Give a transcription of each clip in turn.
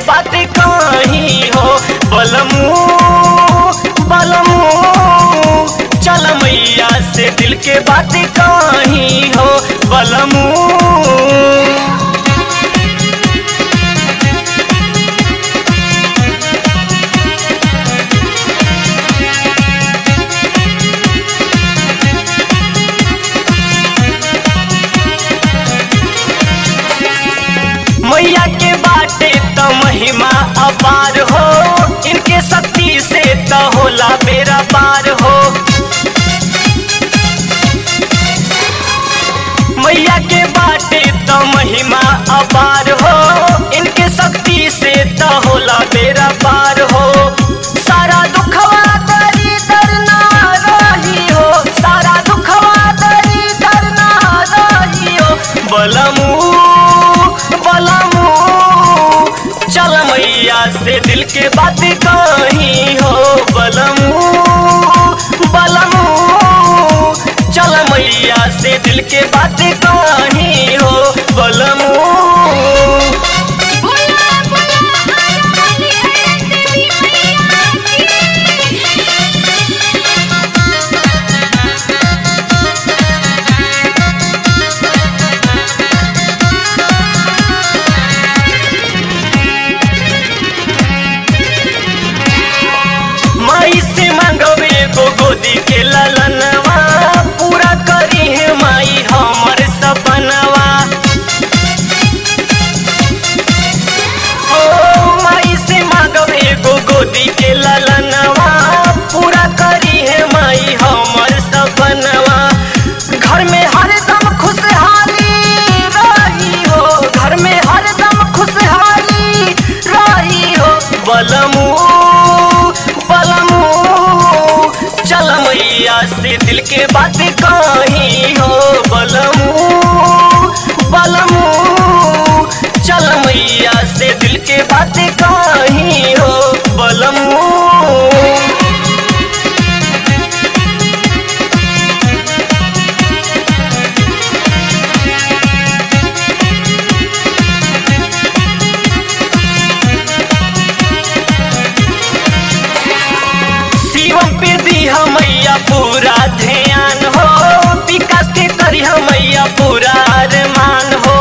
बात कहीं हो बलमू बलमू चल मैया से दिल के बात कहीं हो बलमू मैया के बाटे त महिमा अपार हो इनके शक्ति से त होला बेरा पार हो मैया के बाटे त महिमा अपार हो इनके शक्ति से त होला बेरा पार हो सारा दुखवा दरी दर ना रही हो सारा दुखवा दरी दर ना रही हो बलमू बलमू चल मैया से दिल के बात कहीं हो बलमू बलमू चल मैया से दिल के बात कहीं हो बलमू बोला बोला आया वाली है तेरी मैया माई से मांगवे गो गोदी के ललनवा पूरा करी है माई हमर सपनवा ओ माई से मांगवे गो गोदी के ललनवा पूरा करी है माई हमर सपनवा घर में हरदम खुशहाली रही हो घर में हरदम खुशहाली रही हो बलमू बलमू चल मैया से दिल के बात कहीं हो बलमू बलमू चल मैया से दिल के बात कहीं हो बलमू शिवम पे दी मैया पूरा ध्यान हो विकास के करी मैया पूरा अरमान हो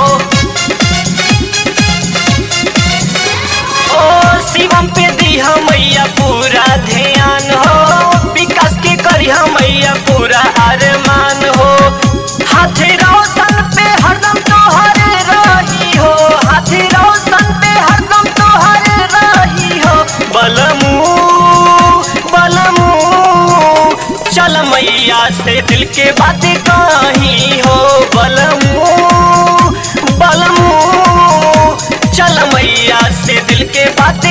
ओ शिवम पे दी मैया पूरा ध्यान हो विकास के करी मैया पूरा अरमान हो हाथी रोशन पे हरदम तोहरे रही हो हाथी रोशन पे हरदम तोहरे रही हो बलमू बलमू चल मैया से दिल के बात कहीं हो बलमू बलमू चल मैया से दिल के बात